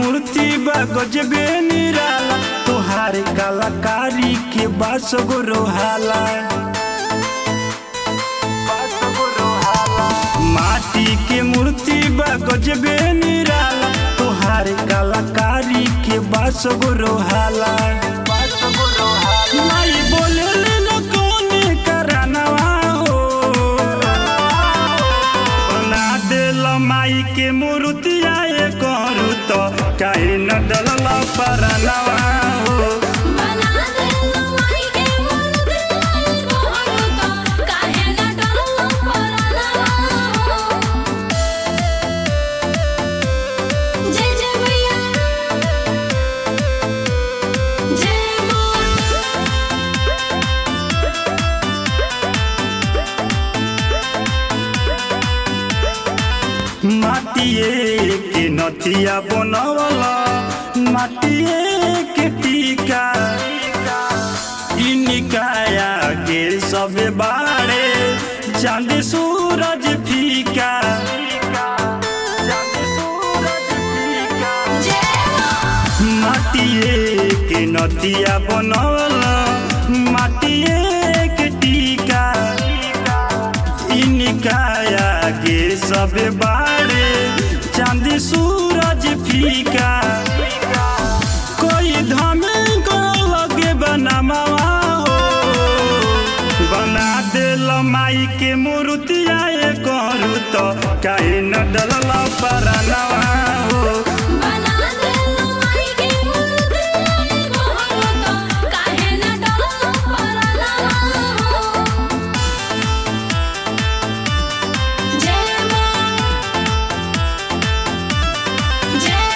मूर्ति बा गजबे निराला तोहार कलाकारी के बास गो रोहाला माटी के मूर्ति बा गजबे निराला तोहार कलाकारी के बास गो रोहाला माई बोले न कौने करानवा हो बना देल माई के मूर्तिया ये करू तो काहे न डलल परनवा हो बना दे माई के मूर्ति आई गोहरु तो काहे न डरलो परनवा जय जय मैया जय मां माटिए के नथिया बनवला माटिए के टीका इनिकाया के सब बारे चांद सूरज फीका जय मां माटिए के नदिया बनल माटिए के टीका इनिकाया के सब बारे चांद सूरज फीका कोई धमे को लगे बनमावा हो बना देल माई के मूर्तिया ये करू तो काहे न डलल परनवा हो बना दे माई के मूर्ति आई गोहरु तो काहे न डरलो परनवा जय मां जय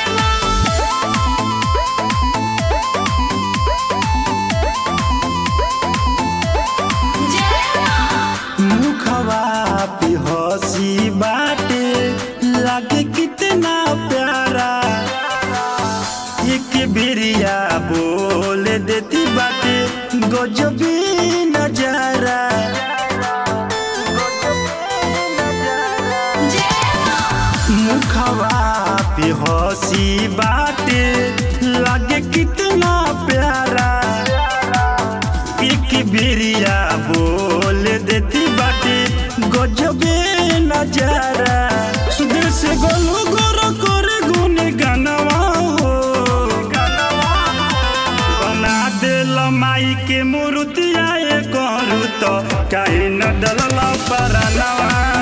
मां जय मां मुखवा पे हंसी बाटे लागे कितना प्यारा एक बेरिया बोल देती बाटे गजबी नजारा जय मां मुखवा पे हंसी बाटे लागे कितना प्यारा एक बेरिया बोल देती बाटे गजबे नजारा सुदेश से गोलू गोर कर गुन गनवा हो बना देल माई के मूर्तिया ये करू तो काहे न डलल परनवा